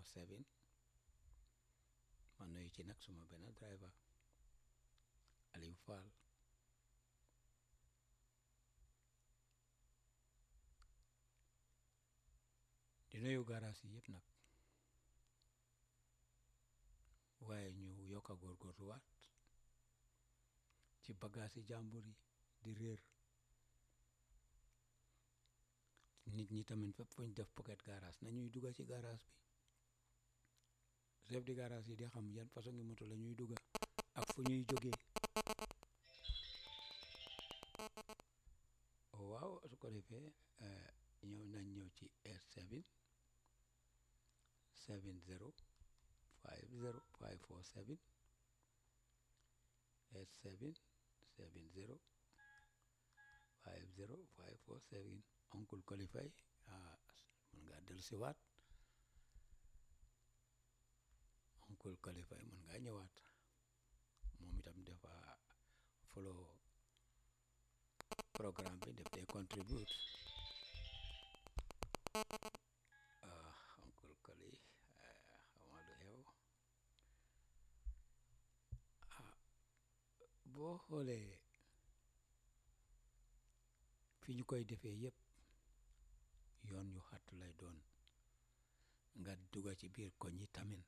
seven ma nuyu ci nag suma benn driver Aliou Fall di nuyu garage yi yëpp nag waaye ñu yokk a góorgóorluwaat ci bagage yi jàmbur yi di réer nit ñi tamit fépp fu ñu def pocket garage nañuy dugga ci garage bi chef de garage yi di xam yan façon ngi moto la ñuy dugga ak fu ñuy jógee waaw su ko defee ñëw nañ ñëw ci eight seven seven zero five zero five four seven eight seven seven zero five zero five four seven oncle Kolifay ah mën ngaa dellu si waat oncle Kolifay mën ngaa ñëwaat moom itam dafa follow programme bi def dee contribute ah oncle Koli xamaa lu xew ah boo xoolee fi ñu koy defee yëpp yoon yu xat lay doon nga dugga ci biir koñ yi tamit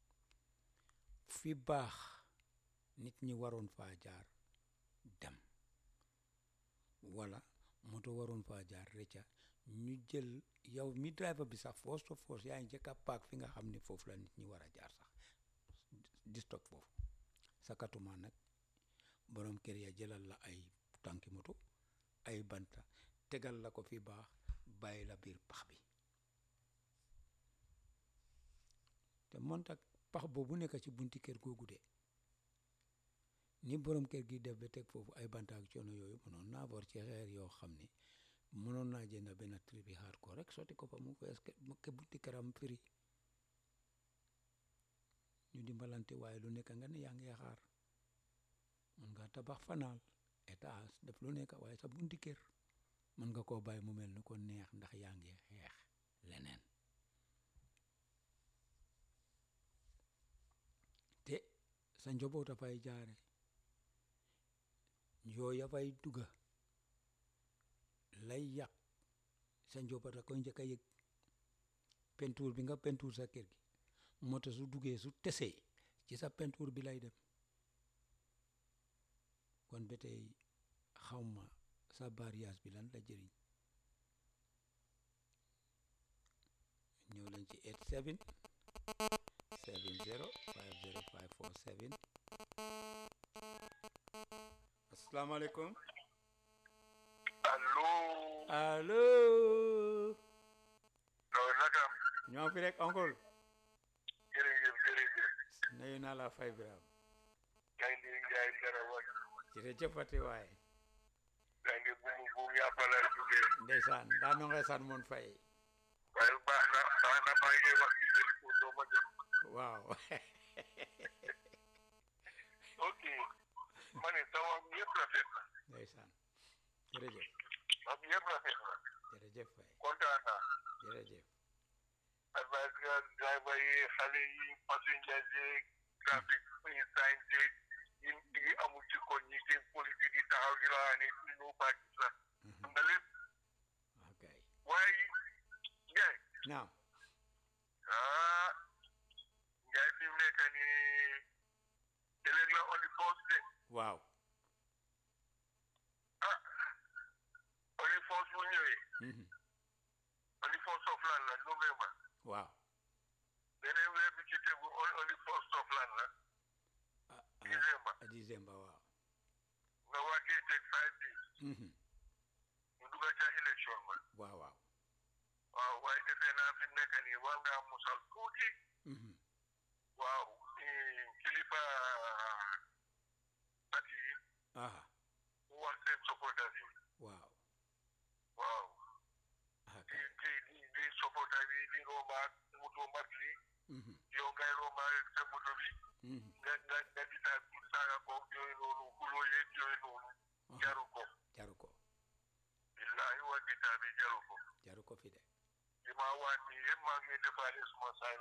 fi baax nit ñi waroon faa jaar dem wala moto waroon faa jaar rëcca ñu jël yow mi driver bi sax force to force yaa ngi njëkk a paak fi nga xam ne foofu la nit ñi war a jaar sax di stop foofu sakatuma nag borom kër ya jëlal la ay tànki moto ay banta tegal la ko fi baax bàyyi la biir pax bi te montak pax boobu nekk ci bunti kër googu de ni borom kër gi def ba teg foofu ay banta ak coono yooyu mënoon naa bor ci xeer yoo xam ne mënoon naa jënd benn tri bi xaar ko rek sotti ko fa mu fees ke bunti këram firi ñu dimbalante waaye lu nekk nga ne yaa ngi xaar mën nga tabax fanaal étage def lu nekk waaye sa bunti kër mën nga koo bàyyi mu mel ni ko neex ndax yaa ngi xeex leneen te sa njaboot a fay jaare yooya fay dugga lay yàq sa njaboot a koy njëkk a yëg pentuur bi nga pentuur sa kër gi moto su duggee su tesee ci sa pentuur bi lay dem kon ba tey xawma sa mariage bi lan la jëriñ ñëw leen ci 87 70 50 547 asalaamaaleykum allo. allo loolu naka. ñoo fi rek oncle jërëjëf jërëjëf. nuyu naa la fay Birame gaynde Njaay dara wax. jërëjëfati waaye gaynde buumu buum yàppala jógee. ndeysaan daa no nga san moon fay waaye baax na baax na maa ngi wax ci téléphone doo ma jot. waaw ok. ma ne sa wax bi yëpp rafet na. ndeysaan jërëjëf wax bi yëpp rafet na. jërëjëf fay kontaan naa. jërëjëf advice nga driver yi xale yi passenger yeeg trafic yi sign yeeg yi yi amul ci koñ ñi seen politique yi taxaw di la ne ñu ñëw bàcc sax. xam nga lépp ok waaye Njaay naam ah Njaay fi mu nekk nii ëllëg la on the first day waaw ah on the first bu ñëwee mhm, on the first of lan la November waaw beneen weer bi ci tegu on on the first of lan la ah December ah décembre waaw nga wàccee teg five days mhm, ñu dugg ca élection ba waaw waaw waaw waaye defee naa fi mu nekk nii war ngaa musal tuuti mhm, waaw eh, kilifa parti yi aha mu wax seen supporters yi waaw waaw ah di kay di di di supporter yi di rombaat moto mat li mhm, yow ngay rombaat sa moto bi mhm, nga nga nga di saa di saaga ko yooyu noonu xuloo yeeg yooyu noonu jaru ko jaru ko billahi wa kitaabi jaru ko jaru ko fi de li ma waat nii yëpp maa ngi defaale suma saay